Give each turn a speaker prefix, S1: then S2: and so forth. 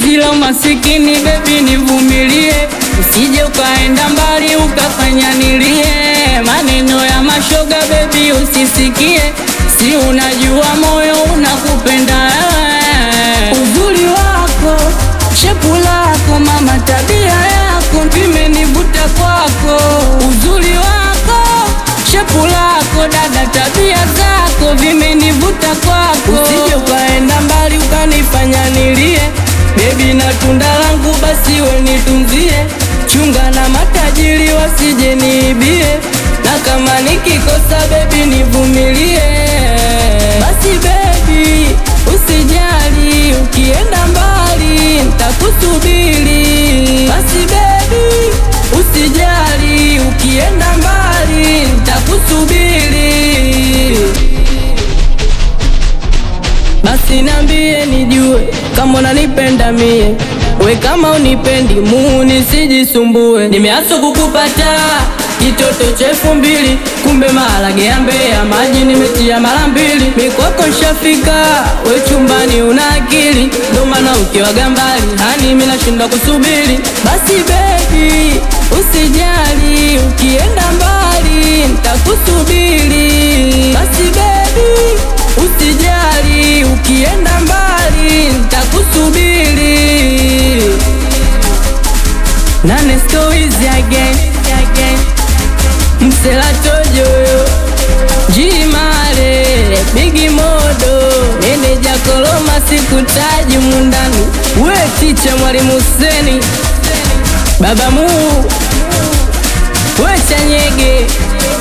S1: penzi la masikini bebi, nivumilie, usije ukaenda mbali ukafanya nilie. Maneno ya mashoga bebi, usisikie, si unajua moyo unakupenda wewe. Uzuri wako, shepu lako, mama, tabia yako vimenivuta kwako. Uzuri wako, shepu lako, dada, tabia zako vimenivuta kwako. Usije ukaenda mbali ukanifanya nilie, bebi, na tunda langu basi we nitunzie. Chunga na matajiri wasije niibie, na kama nikikosa bebi nivumilie. Basi bebi, usijali, ukienda mbali ntakusubiri. Basi bebi, usijali, ukienda mbali ntakusubiri. Basi nambie nijue kama unanipenda mie, we kama unipendi muu nisijisumbue. Nimeaso kukupata kitoto cha elfu mbili, kumbe maharage ya Mbeya maji nimetia mara mbili. Mikwako nshafika, we chumbani una akili, ndo maana ukiwaga mbali hani mimi nashindwa kusubiri. Basi baby usijali, ukienda mbali ntakusubiri. Basi baby Usijali, ukienda mbali nitakusubiri. Nane stories again, again. Msela tojoyo Jimale Bigi Modo Meneja Koloma sikutaji mundani We ticha mwalimu Huseni Baba Muu We Chanyege